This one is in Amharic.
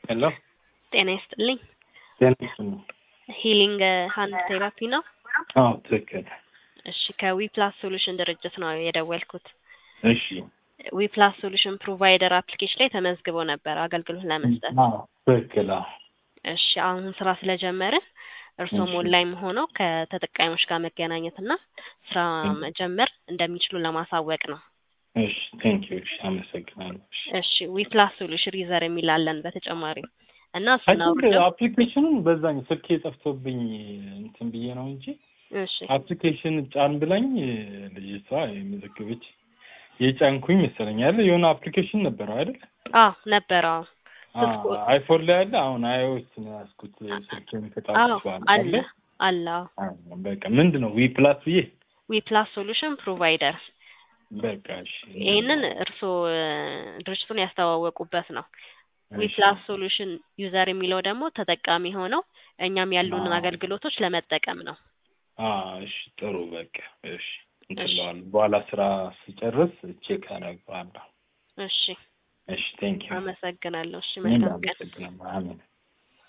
ሄሎ ጤና ይስጥልኝ። ጤና ይስጥልኝ። ሂሊንግ ሃንድ ቴራፒ ነው? አዎ ትክክል። እሺ ከዊፕላስ ሶሉሽን ድርጅት ነው የደወልኩት። እሺ ዊፕላስ ሶሉሽን ፕሮቫይደር አፕሊኬሽን ላይ ተመዝግበው ነበር አገልግሎት ለመስጠት። አዎ ትክክል። አዎ እሺ አሁን ስራ ስለጀመርን እርስዎም እሺ። ኦንላይን ሆነው ከተጠቃሚዎች ጋር መገናኘት እና ስራ መጀመር እንደሚችሉ ለማሳወቅ ነው። እሺ ቴንክ ዩ። እሺ አመሰግናለሁ። እሺ እሺ ዊፕላስ ሶሉሽን ዩዘር የሚላለን በተጨማሪ እና አይ እሱን ቲንክ አውርደው አፕሊኬሽኑን በዛኝ ስልኬ ጠፍቶብኝ እንትን ብዬ ነው እንጂ እሺ አፕሊኬሽን ጫን ብላኝ ልጅቷ የመዘገበች የጫንኩኝ መሰለኝ ያለ የሆነ አፕሊኬሽን ነበረው አይደል? አዎ ነበረ አዎ ስልኩ አይፎን ላይ ያለ አሁን አይኦኤስ ነው ያዝኩት ስልኬን አዎ ከጣልኩ በኋላ አለ አለ። አለ አዎ አዎ፣ በቃ ምንድን ነው ዊ ፕላስ ብዬ ዊፕላስ ሶሉሽን ፕሮቫይደር በቃ እሺ ይህንን እርስዎ እ፣ ድርጅቱን ያስተዋወቁበት ነው። እሺ። ዊፕላስ ሶሉሽን ዩዘር የሚለው ደግሞ ተጠቃሚ ሆነው እኛም ያሉንን አዎ። አገልግሎቶች ለመጠቀም ነው። አዎ እሺ ጥሩ በቃ እሺ እንትን እሺ እለዋለሁ በኋላ ስራ ስጨርስ ቼክ አደርገዋለሁ። እሺ እሺ ቴንክ ዩ አመሰግናለሁ። እሺ እኔም መልካም ቀን። አመሰግናለሁ። አሜን